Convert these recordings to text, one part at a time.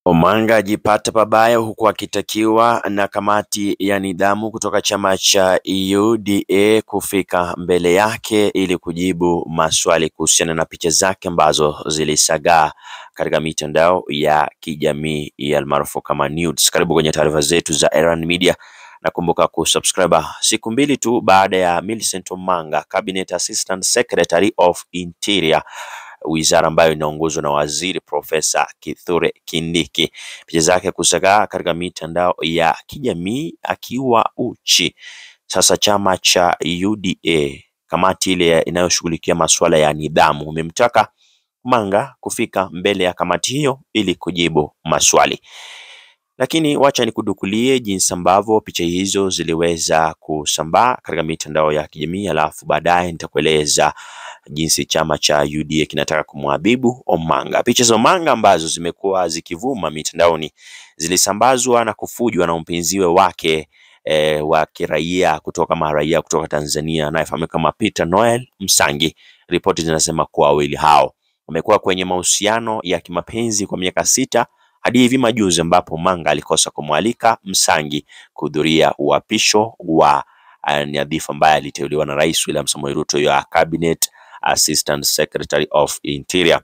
Omanga ajipata pabaya huku akitakiwa na kamati ya nidhamu kutoka chama cha UDA kufika mbele yake ili kujibu maswali kuhusiana na picha zake ambazo zilisagaa katika mitandao ya kijamii almaarufu kama nudes. Karibu kwenye taarifa zetu za Erran Media na kumbuka kusubscribe. Siku mbili tu baada ya Millicent Omanga, Cabinet Assistant Secretary of Interior wizara ambayo inaongozwa na waziri Profesa Kithure Kindiki, picha zake kusagaa katika mitandao ya kijamii akiwa uchi. Sasa chama cha UDA, kamati ile inayoshughulikia masuala ya nidhamu, umemtaka Omanga kufika mbele ya kamati hiyo ili kujibu maswali. Lakini wacha nikudukulie jinsi ambavyo picha hizo ziliweza kusambaa katika mitandao ya kijamii, alafu baadaye nitakueleza jinsi chama cha UDA kinataka kumwadhibu Omanga. Picha za Omanga ambazo zimekuwa zikivuma mitandaoni zilisambazwa na kufujwa na mpinziwe wake e, wa kiraia kutoka maraia kutoka Tanzania anayefahamika kama Peter Noel Msangi. Ripoti zinasema kuwa wawili hao wamekuwa kwenye mahusiano ya kimapenzi kwa miaka sita hadi hivi majuzi ambapo Omanga alikosa kumwalika Msangi kuhudhuria uapisho wa nyadhifa ambaye aliteuliwa na Rais William Samoei Ruto ya Cabinet Assistant Secretary of Interior.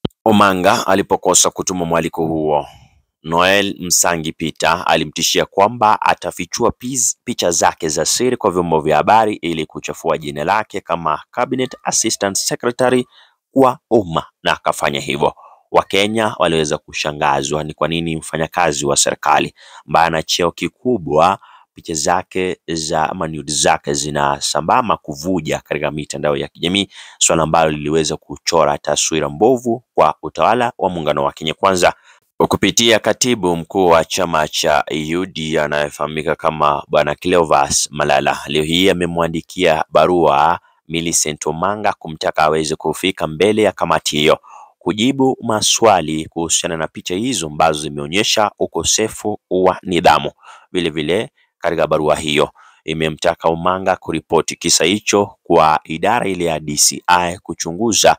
Omanga alipokosa kutuma mwaliko huo, Noel Msangi Peter alimtishia kwamba atafichua picha zake za siri kwa vyombo vya habari ili kuchafua jina lake kama Cabinet Assistant Secretary kwa umma, na akafanya hivyo. Wakenya waliweza kushangazwa ni kwa nini mfanyakazi wa serikali ambaye ana cheo kikubwa picha zake za ama nude zake zinasambaa kuvuja katika mitandao ya kijamii, swala ambalo liliweza kuchora taswira mbovu kwa utawala wa muungano wa Kenya Kwanza. Kupitia katibu mkuu wa chama cha UDA anayefahamika kama Bwana Cleophas Malala, leo hii amemwandikia barua Millicent Omanga kumtaka aweze kufika mbele ya kamati hiyo kujibu maswali kuhusiana na picha hizo ambazo zimeonyesha ukosefu wa nidhamu. Vilevile katika barua hiyo imemtaka Omanga kuripoti kisa hicho kwa idara ile ya DCI kuchunguza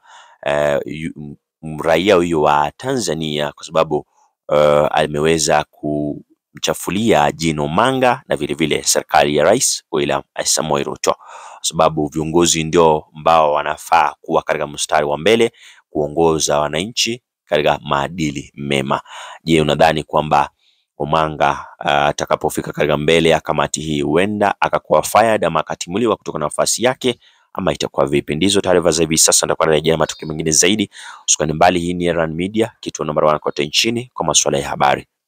uh, raia huyo wa Tanzania kwa sababu uh, ameweza kumchafulia jina Omanga na vilevile serikali ya Rais William Samoei Ruto, kwa sababu viongozi ndio ambao wanafaa kuwa katika mstari wa mbele kuongoza wananchi katika maadili mema. Je, unadhani kwamba Omanga atakapofika uh, katika mbele ya kamati hii huenda akakuwa fired ama akatimuliwa kutoka na nafasi yake ama itakuwa vipi? Ndizo taarifa za hivi sasa, nitakuwa narejea matukio mengine zaidi. Usikani mbali, hii ni Erran Media, kituo namba 1 kote nchini kwa masuala ya habari.